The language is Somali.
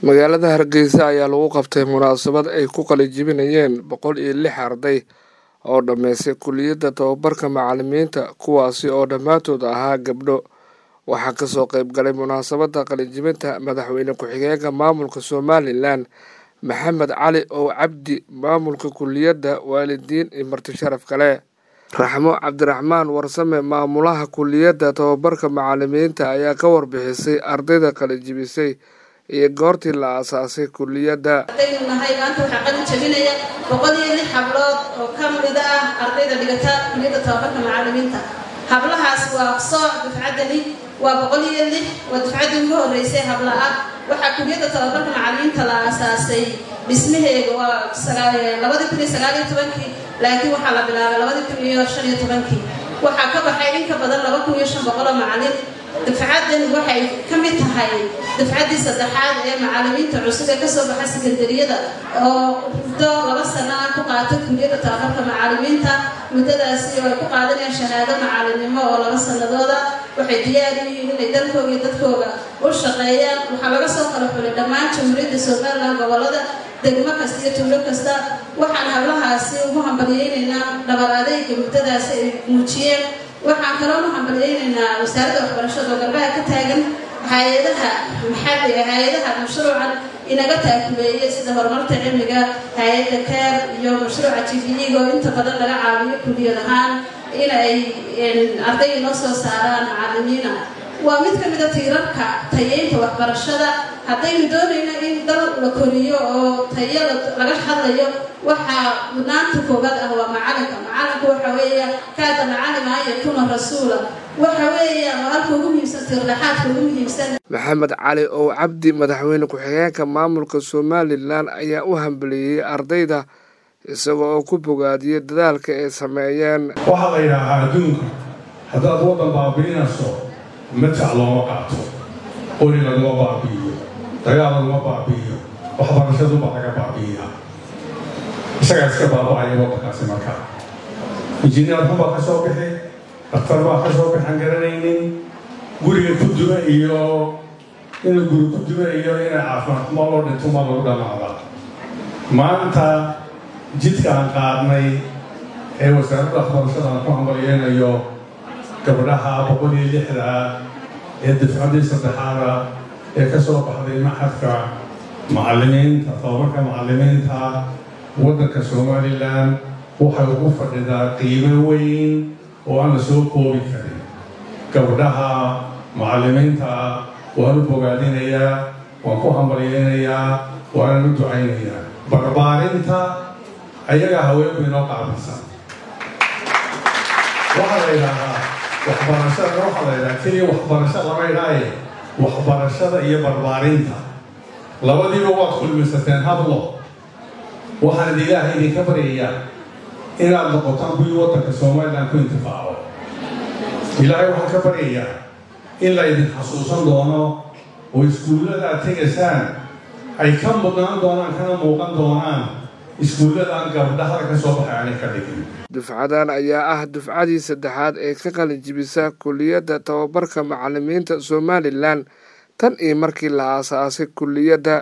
magaalada hargeysa ayaa lagu qabtay munaasabad ay ku qalijibinayeen boqol iyo lix arday oo dhammaystay kuliyadda tababarka macalimiinta kuwaasi oo dhammaantood ahaa gabdho waxaa kasoo qeyb galay munaasabadda qalijibinta madaxweyne ku-xigeenka maamulka somalilan maxamed cali ow cabdi maamulka kuliyadda waalidiin iyo marti sharaf kale raxmo cabdiraxmaan warsame maamulaha kuliyadda tababarka macalimiinta ayaa ka warbixisay ardayda qalijibisay iyo goortii la aasaasay kuliyadda ardaynu nahay maanta waxaa qalin jabinaya boqol iyo lix hablood oo ka mid ah ardayda dhigata kuliyadda tababarka macalimiinta hablahaas waa sooc dufcaddani waa boqol iyo lix waa dufcaddii ugu horreysay habla ah waxaa kuliyadda tababarka macalimiinta la aasaasay dhismaheega waa labadii kun iyo sagaal iyo tobankii laakiin waxaa la bilaabay labadii kun iyo shan iyo tobankii waxaa ka baxay in ka badan laba kun iyo shan boqoloo macalin dafcaddan waxay ka mid tahay dafcaddii saddexaad ee macalimiinta cusub ee kasoo baxa sekandariyada oo muddo laba sana ku qaata kuliyadda tababarka macalimiinta muddadaasi oo ay ku qaadanayaan shahaado macalinimo oo laba sanadooda waxay diyaar u yihiin inay dalkooga iyo dadkooga u shaqeeyaan waxaa laga soo kala xulay dhammaan jamhuuriyadda somalilan gobolada degmo kasta iyo tuulo kasta waxaan hablahaasi ugu hambalyeynaynaa dhabar adeyga muddadaasi ay muujiyeen waxaan kaloo u hambalyeynaynaa wasaaradda waxbarashada oo garbaha ka taagan hay-adaha maxalliga hay-adaha mashruucan inaga taakuleeyay sida horumarta cilmiga hay-adda keer iyo mashruuca jifiyiga oo inta badan laga caawiyo kuliyad ahaan in ay arday inoo soo saaraan macalimiina waa mid ka mida tiirarka tayeynta waxbarashada haddaynu doonayno in dal la koriyo oo tayo laga hadlayo waxaa mudnaanta koobaad ah waa macalinka macalinku waxa weeya kaada macalima an yakuna rasuula waxa weeya halka ugu muhiimsan tiirlaxaadka ugu muhiimsan maxamed cali ow cabdi madaxweyne ku-xigeenka maamulka somalilan ayaa u hambeliyey ardayda isaga oo ku bogaadiyey dadaalka ay sameeyeen waxaa la yidhaahaa adduunka haddaad waddan baabi'inayso matac looma qaato qori laguma baabi'iyo dagaal laguma baabi'iyo waxbarashadubaa laga baabi'iyaa isagaa iska baaba'aya waddankaasi markaa injineer xunbaa ka soo bixi daktar baa ka soo bixan garanaynin guriga ku duma iyo inuu guri ku duma iyo inay caafimaad xumo loo dhinto ma lagu dhammaada maanta jidka aan qaadnay ee wasaaradda waxbarashada aan ku hambalyeynayo gabdhaha boqol iyo lixda ee dafcaddii saddexaada ee ka soo baxday maxadka macalimiinta tababarka macalimiinta waddanka somalilan waxay ugu fadhidaa qiimo weyn oo aan la soo koobi karin gabdhaha macalimiinta waan u bogaadinayaa waan ku hambalyeynayaa waanan u ducaynayaa barbaarinta ayagaa haweenku inoo qaabilsan waxaa la yidhaahaa waxbarashada waxaa la yidhaha keliya waxbarasho lama idhaaye waxbarashada iyo barbaarinta labadiiba waad kulmisateen hadlo waxaan ilaahay idinka baryayaa inaad noqotaan kuwii waddanka somalilan ku intifaaco ilaahay waxaan ka baryayaa in la ydin xasuusan doono oo iskuullada aad tegaysaan ay ka mudnaan doonaan kana muuqan doonaan iskuulladan gabdhahada ka soo baxay aanay ka dhigin dufcadan ayaa ah dufcadii saddexaad ee ka qalijibisa kuliyadda tababarka macalimiinta somalilan tan iyo markii la aasaasay kuliyadda